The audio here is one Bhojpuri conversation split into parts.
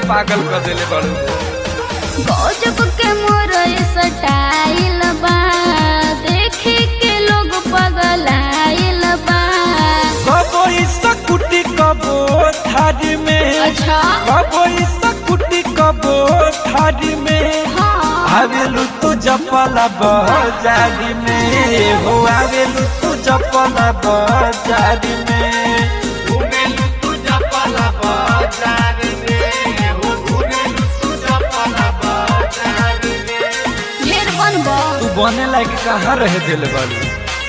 पागल कर देले बड़ू गजब के मोर स्टाइल बा देखी के लोग पगलाइल बा कबो स्कूटी कबो थारी में अच्छा कबो स्कूटी कबो थारी में हाँ आवेलू तू जपला बाजारी में हो आवेलू तू जपला बाजारी में घूमेलू तू जपला बाजारी में हो घूमेलू तू जपला बाजारी में ढेर बनबो तू बने लायक कहाँ रह दिल बालू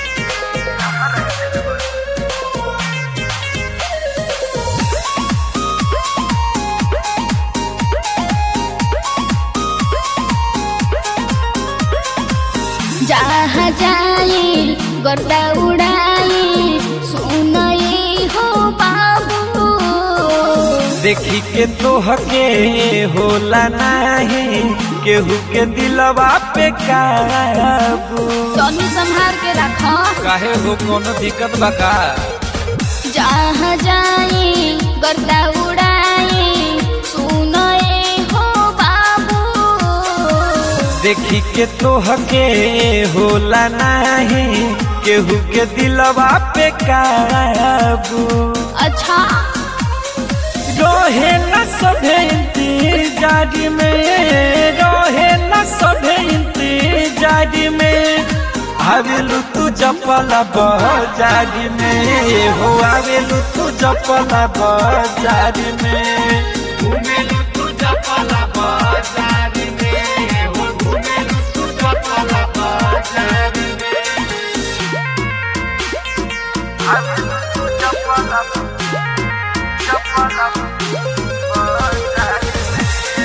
जहाँ जाए गर्दा उड़ाए सुनए हो बाबू देखी के तोहके होला नाही केहू के दिलवा पे काबू तनी संभाल के रखो काहे हो कोनो दिक्कत बा का जहाँ जाए गर्दा उड़ाए सुनए हो बाबू देखी के तोहके होला नाही केहू के दिलवा पे काबू अच्छा रोहे न सभे इंतजार में रोहे न सभे इंतजार में आवेलू तू जपला बाजार में हो आवेलू तू जपला बाजार में घूमेलू तू जपला बाजार में हो घूमेलू तू जपला बाजार में आवेलू तू जपला जपला बाजार में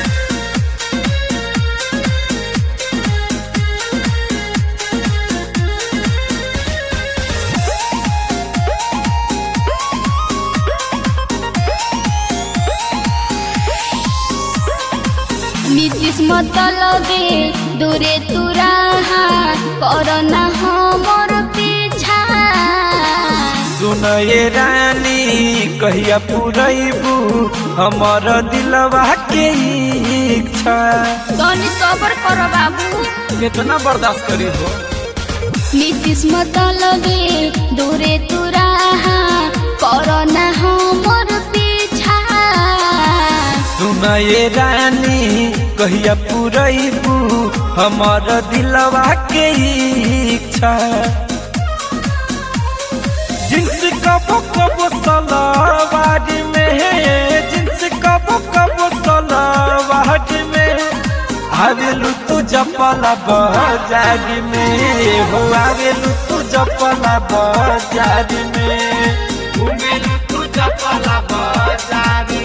नीतीश मतलबे दूरे तुरा करना हमर पीछा सुन ये रानी कहिया पुरैबू हमर दिलवा के इच्छा तनी सबर कर बाबू कितना बर्दाश्त करी हो नीतीश मतलबे दूरे तुरा करना हमर पीछा सुन ये रानी कहिया पुरैबू हमर दिलवा के इच्छा जिन्स कबो कबो सलावार में जिन्स कबो कबो सलावार में आवेलू तू जपला बाजार में हो आवेलू तू जपला बाजार में घूमेलू तू जपला बाजार